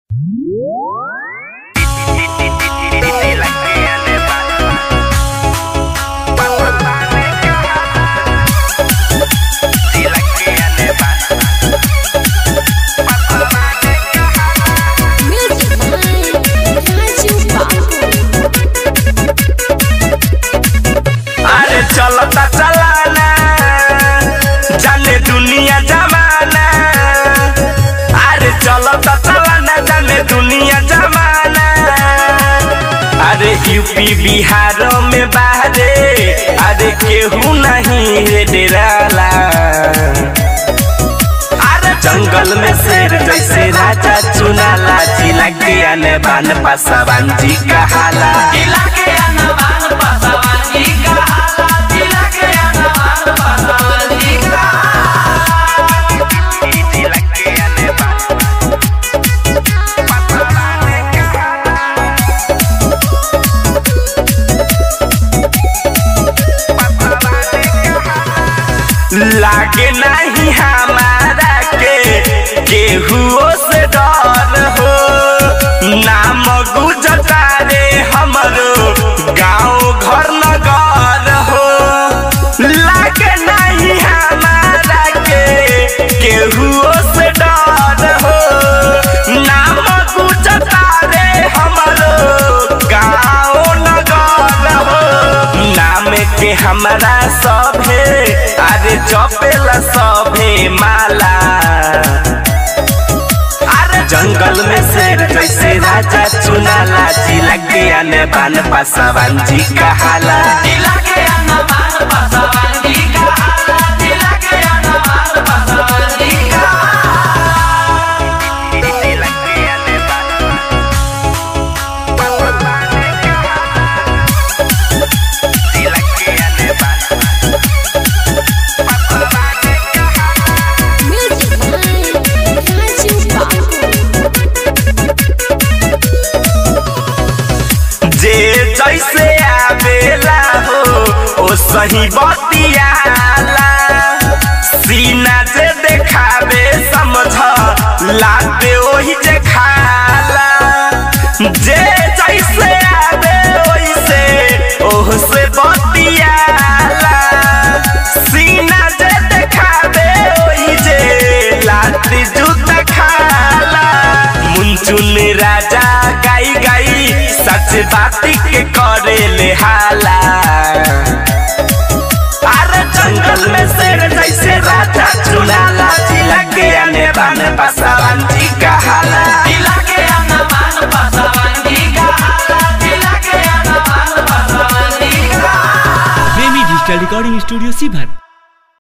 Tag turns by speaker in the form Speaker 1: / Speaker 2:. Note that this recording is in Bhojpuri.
Speaker 1: यूपी बिहार में बाहरे अरे केहू नहीं रे डेराला अरे जंगल में शेर जैसे राजा चुनाला जिला के आने बान पासवान जी कहाला
Speaker 2: जिला के अनवान पासवान जी का हाला जिला के अनवान पासवान जी का
Speaker 1: जिला के आने बान पासवान लागे नहीं हमारा के केहुओ से डर हो नाम गुजता रे हमरो गाँव घर नगर हो लागे नहीं हमारा के केहुओ से डर हो नाम गुजता रे हमरो गाँव नगर हो नाम के हमरा सभे अरे जपेला सभे माला अरे जंगल में शेर जैसे राजा चुनाला जिला के आने बान पासवान जी कहाला
Speaker 2: जिला के अनवान पासवान जी का हाला जिला के अनवान पासवान जी का
Speaker 1: जिला के आने बान जिला के आने बान
Speaker 3: Music by Raju
Speaker 1: जे जैसे आवेला हो ओ सही बतियाला सीना जे देखावे समझ लाते ओही जे खाला जे जैसे आवे ओइसे ओह से बतियाला सीना जे देखावे ओही जे लाती जूता खाला मुंचुन राजा गाई गाई सच बाती के करे ले हाला अरे जंगल में शेर जैसे राजा चुनाला जिला के आने बाने पासवान जी का हाला
Speaker 2: जिला के अनवान पासवान जी का हाला जिला के अनवान पासवान जी का
Speaker 4: प्रेमी डिजिटल रिकॉर्डिंग स्टूडियो सीभर